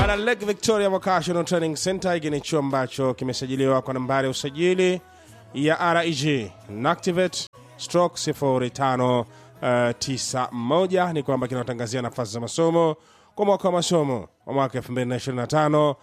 Bana Lake Victoria Vocational Training Center, hiki ni chuo ambacho kimesajiliwa kwa nambari ya usajili ya REG Nactivate stroke 0591 ni kwamba kinatangazia nafasi za masomo kwa mwaka wa masomo wa mwaka 2025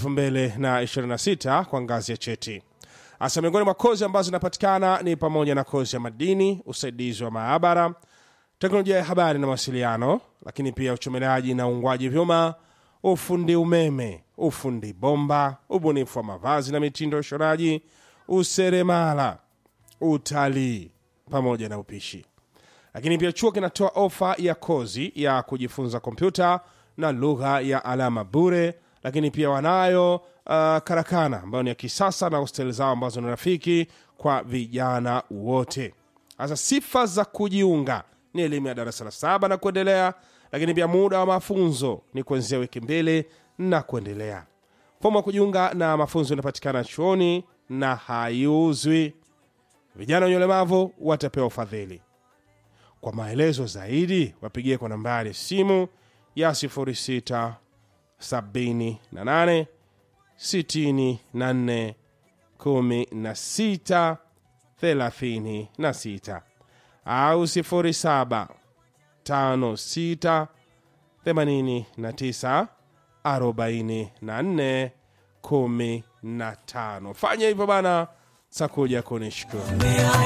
2026 kwa ngazi ya cheti. Hasa miongoni mwa kozi ambazo zinapatikana ni pamoja na kozi ya madini, usaidizi wa maabara, teknolojia ya habari na mawasiliano, lakini pia uchomeleaji na uungwaji vyuma, ufundi umeme, ufundi bomba, ubunifu wa mavazi na mitindo ya ushonaji, useremala, utalii pamoja na upishi. Lakini pia chuo kinatoa ofa ya kozi ya kujifunza kompyuta na lugha ya alama bure, lakini pia wanayo uh, karakana ambayo ni ya kisasa na hosteli zao ambazo ni rafiki kwa vijana wote. Sasa sifa za kujiunga ni elimu ya darasa la saba na kuendelea, lakini pia muda wa mafunzo ni kuanzia wiki mbili na kuendelea. Fomu ya kujiunga na mafunzo inapatikana chuoni na haiuzwi. Vijana wenye ulemavu watapewa ufadhili. Kwa maelezo zaidi wapigie kwa nambari ya simu ya 06 78 64 16 36 au 07 56 89 44 15. Fanya hivyo bana, takuja kunishukuru.